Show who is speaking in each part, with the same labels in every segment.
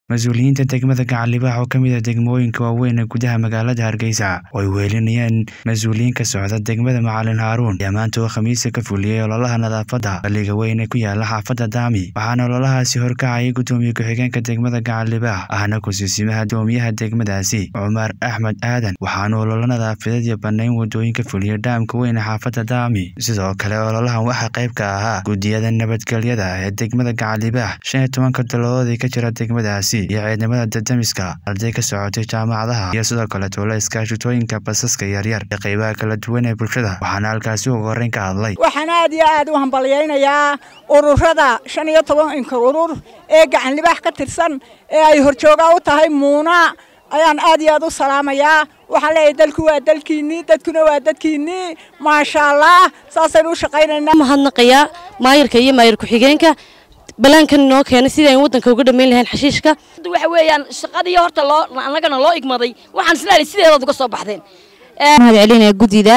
Speaker 1: mas-uuliyiinta degmada gacan libaax oo ka mid ah degmooyinka waaweyn ee gudaha magaalada hargeysa oo ay weelinayeen mas-uuliyiin ka socda degmada macalin haaruun ayaa maanta oo khamiisa ka fuliyey ololaha nadaafadda balliga weyn ee ku yaala xaafadda daami waxaana ololahaasi horkacayay guddoomiye ku-xigeenka degmada gacan libaax ahna ku-siisimaha doomiyaha degmadaasi cumar axmed aadan waxaana ololo nadaafadeed iyo bannayn wadooyinka fuliyey dhaamka weyn ee xaafadda daami sidoo kale ololahan waxaa qayb ka ahaa guddiyada nabadgelyada ee degmada gacan libaax shan iyo tobanka dalodood ee ka jira degmadaasi iyo ciidamada dadamiska arday ka socotay jaamacadaha iyo sidoo kale tuulo iskaashitooyinka basaska yaryar ee qaybaha kala duwan ee bulshada waxaana halkaasi ugu horreyn ka hadlay
Speaker 2: waxaan aad iyo aad u hambalyaynayaa ururada shan iyo tobanka urur ee gacan libaax ka tirsan ee ay horjoogaa u tahay muuna ayaan aad iyo aad u salaamayaa waxaan leeyahay dalku waa dalkiinnii dadkuna waa dadkiinnii maasha allah saasaynu u shaqaynaynaa
Speaker 3: mahadnaqayaa maayirka iyo maayir ku-xigeenka balaankan inoo keenay sidii aynu waddanka uga dhammayn lahayn xashiishka
Speaker 4: waxa weeyaan shaqadii horta loo annagana loo igmaday waxaan islaali sideedaad uga soo baxdeen
Speaker 5: mahad celinaya guddida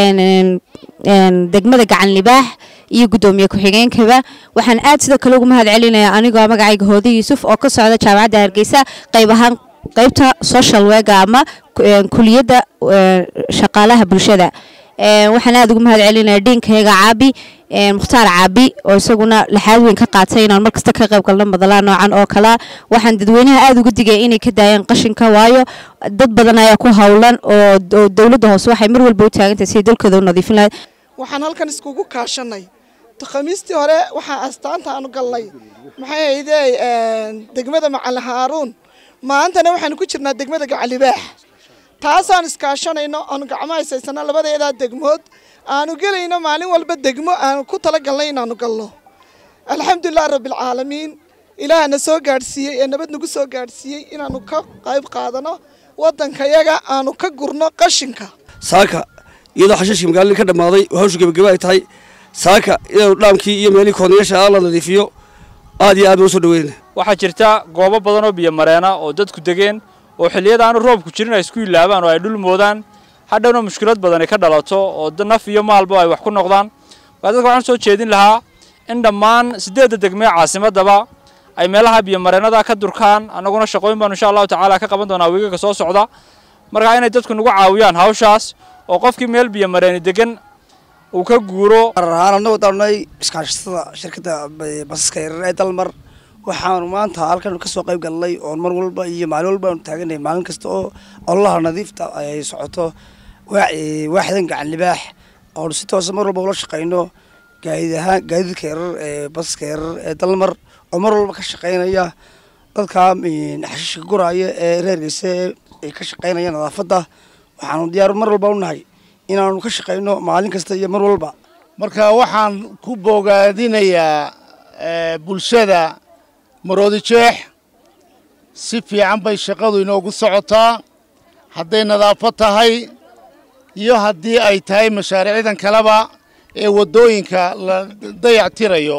Speaker 5: degmada gacan libaax iyo guddoomiye ku-xigeenkaba waxaan aad sidoo kale ugu mahad celinaya anigoo magacayga hoode yuusuf oo ka socda jaamacadda hargeysa qayb ahaan qaybta social wega ama kuliyadda shaqaalaha bulshada waxaan aad ugu mahad celinaya dhiinkayga caabi mukhtaar caabi oo isaguna laxaad weyn ka qaatay inaan markasta ka qayb galno madalaa noocan oo kalea waxaan dadweynaha aad uga digaya inay ka daayaan qashinka waayo dad badan ayaa ku howlan oo dowladda hoose waxay mar walba u taagantahay siday dalkooda u nadiifin lahayd
Speaker 6: waxaan halkan iskugu kaashanay khamiistii hore waxaa astaanta aanu galnay maxay ahaydee degmada macalin haaruun maantana waxaanu ku jirnaa degmada gacalibaax taasaan iskaashanayno aanu gacmo haysaysana labadeedaa degmood aanu gelayno maalin walba degmo aanu ku talagalnay inaanu galno alxamdulilah rabbilcaalamiin ilaahana soo gaadhsiiyey ee nabad nagu soo gaadhsiiyey inaanu ka qayb qaadano waddankayaga aanu ka gurno qashinka
Speaker 7: saaka iyadoo xashiishka magaaladii ka dhammaaday oo hawsha gebageba ay tahay saaka iyadoo dhaamkii iyo meelihii koodnayaasha la nadiifiyo aad iyo aad baan usoo dhaweynayna
Speaker 8: waxaa jirta goobo badan oo biyo mareena oo dadku degeen oo xilliyada aanu roobku jirin ay isku ilaabaan oo ay dhul moodaan hadhowna mushkilad badan ay ka dhalato oo naf iyo maalba ay wax ku noqdaan waa dadka waxaan soo jeedin lahaa in dhammaan siddeedda degmee caasimadaba ay meelaha biyo mareenada ka durkaan annaguna shaqooyin baanu insha allahu tacaala ka qaban doonaa wiigaga soo socda markaa inay dadku nagu caawiyaan hawshaas oo qofkii meel biyo mareeni degan uu ka guuro
Speaker 7: ahaan annagoo daanay iskaashatada shirkadda basaska yarar ee dalmar waxaanu maanta halkan ka soo qayb galnay oon mar walba iyo maalin walba aanu taaganay maalin kasta oo ololaha nadiifta ay socoto waaxdan gacan libaax oonu si toosa mar walba ula shaqayno gaadid ahaan gaadiidka yarar ee basaska yarar ee dalmar oo mar walba ka shaqaynaya dadka xashiishka guraaya ee reergeysa ay ka shaqaynaya nadaafadda waxaanu diyaar mar walba u nahay inaanu ka shaqayno maalin kasta iyo mar walba
Speaker 9: marka waxaan ku bogaadinayaa bulshada maroodi jeex si fiican bay shaqadu inoogu socotaa hadday nadaafad tahay iyo haddii ay tahay mashaariicdan kaleba ee waddooyinka la dayactirayo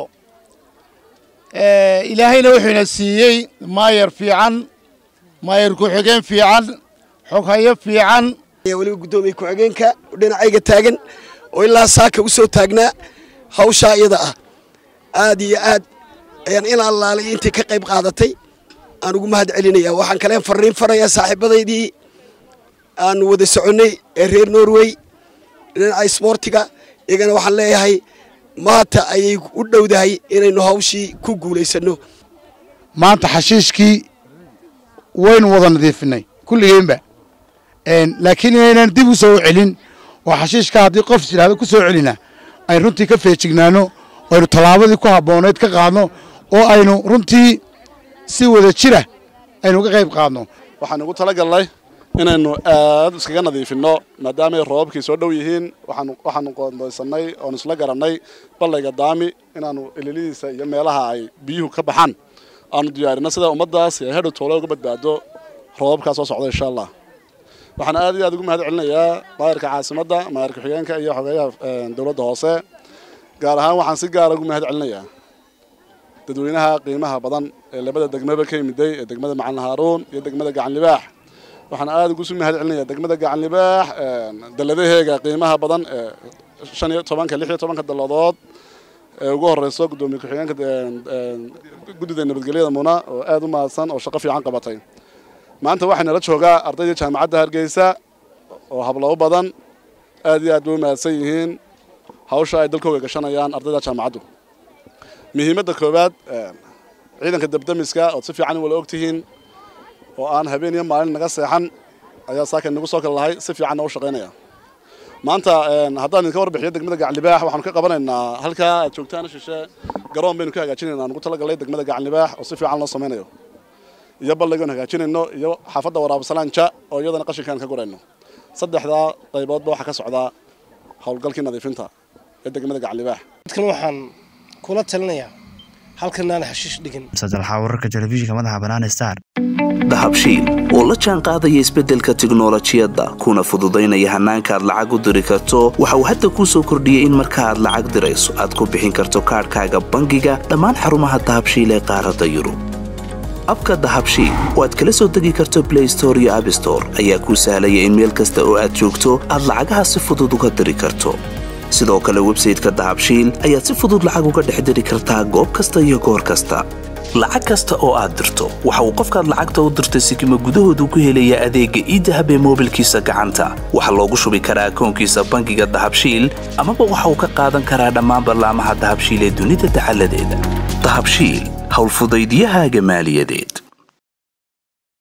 Speaker 9: ilaahayna wuxuu ina siiyey maayar fiican maayar ku-xigeen fiican xoghayo fiican
Speaker 10: weliba guddoomiye ku-xigeenka dhinacayga taagan oo ilaa saaka u soo taagnaa hawshaa iyada ah aad iyo aad ayaan in allaalay intii ka qayb qaadatay aan ugu mahad celinaya waxaan kaleen farriin farayaa saaxiibadaydii aanu wada soconnay ee reer norway dhinaca isboortiga iyagana waxaan leeyahay maanta ayay u dhowdahay inaynu hawshii ku guulaysanno
Speaker 9: maanta xashiishkii waynu wada nadiifinay kulligeenba laakiin inaynan dib u soo celin oo xashiishka haddii qof yidhahdo ku soo celina aynu runtii ka feejignaano aynu tallaabadii ku habboonayd ka qaadno oo aynu runtii si wada jira aynu ka qayb qaadno
Speaker 11: waxaan ugu talagalnay inaynu aad iskaga nadiifinno maadaamaay roobabkii soo dhow yihiin waxaanu qoondaysanay oonu isla garannay ballayga daami inaannu ililidiisa iyo meelaha ay biyuhu ka baxaan aanu diyaarinno sida ummaddaas ay hadhow toole uga badbaado roobabkaa soo socda insha allah waxaan aad iyo aad ugu mahad celinayaa maayarka caasimadda maayar ku-xigeenka iyo xogeeyaha dowladda hoose gaar ahaan waxaan si gaara ugu mahad celinayaa dadweynaha qiimaha badan ee labada degmaba ka yimiday ee degmada macalin haaruun iyo degmada gacan libaax waxaan aad ugu sii mahad celinayaa degmada gacan libaax dalladaheega qiimaha badan ee shan iyo tobanka lix iyo tobanka dalladood ee ugu horeyso guddoomiye ku-xigeenka guddida nabadgelyada muna oo aad u mahadsan oo shaqo fiican qabatay maanta waxaa nala joogaa ardaydii jaamacadda hargeysa oo hablabo badan aad iyo aad bay u mahadsan yihiin hawsha ay dalkooga gashanayaan ardayda jaamacaddu muhiimadda koowaad ciidanka dabdamiska ood si fiican wala ogtihiin oo aan habeen iyo maalin naga seexan ayaa saaka nagu soo kala lahay si fiicanna u shaqaynaya maanta haddaan idinka warbixiyo degmada gaclibaax waxaanu ka qabanaynaa halkaa aad joogtaan shishe garoon baynu ka hagaajinaynaa nugu talagalay degmada gaclibaax oo si fiican loo samaynayo iyo balligoon hagaajinayno iyo xaafadda waraabasalaanja oo iyadana qashinkaan ka gurayno saddexdaa qayboodba waxaa ka socdaa howlgalkii nadiifinta ee degmada gaclibaax
Speaker 12: dadkan waxaan kula talinayaa halkan aan xashiish dhigin
Speaker 1: sadalxa wararka telefishinka madaxa bannaan star
Speaker 13: dahabshiil oo la jaan qaadaya isbeddelka tiknolojiyadda kuna fududaynaya hannaanka aad lacag u diri karto waxa uu hadda kuu soo kordhiyey in marka aad lacag dirayso aad ku bixin karto kaadhkaaga bangiga dhammaan xarumaha dahabshiil ee qaaradda yurub abka dahabshiil oo aad kala soo degi karto blay store iyo abstore ayaa kuu sahlaya in meel kasta oo aad joogto aad lacagaha si fudud uga diri karto sidoo kale websayteka dahabshiil ayaad si fudud lacag uga dhex diri kartaa goob kasta iyo goor kasta lacag kasta oo aad dirto waxa uu qofkaad lacagta u dirtay sikima gudahoodu ku helayaa adeegga iidahab ee moobilkiisa gacanta waxaa loogu shubi karaa akoonkiisa bangiga dahabshiil amaba waxa uu ka qaadan karaa dhammaan ballaamaha dahabshiil ee dunida dacaladeeda dahabshiil howlfudaydyahaaga maaliyadeed